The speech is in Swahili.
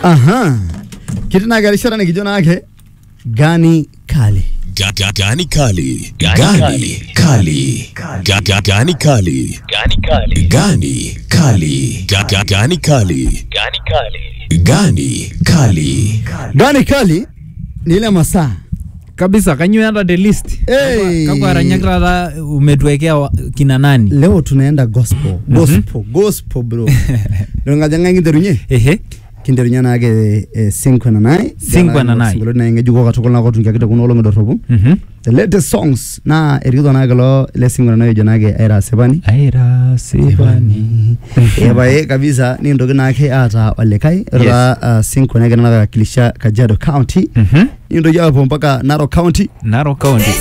Aha. Kitu na garishara nikijo nake gani kali. Ga- ga- Gani kali. Gani kali. Ga- ga- Gani kali. Gani kali. Ga- ga- Gani kali. Gani kali. Gani kali ni ile masaa. kabisa kanyo hata the list Hey. kakwa aranyak taata umetuwekea wa- kina nani Leo tunaenda gospel. Gospel, gospel bro. Ndio ngajanga nginterunye. ehe Kinterunye nake eh, Sinkwe na nai. Sinkwe na nai. Singolo na ngejuko katukul na kotungia kita kuno olongo dorobu. Mhm. The latest songs na erikito nake lo ile Sinkwe na nai jo nake aira sepani. aira sivani epae kabisa ni ntoki naake aata olikae ora uh, Sinkwe nake nawakilisha Kajiado County Mhm. nintoki apuo mpaka Narok County Narok County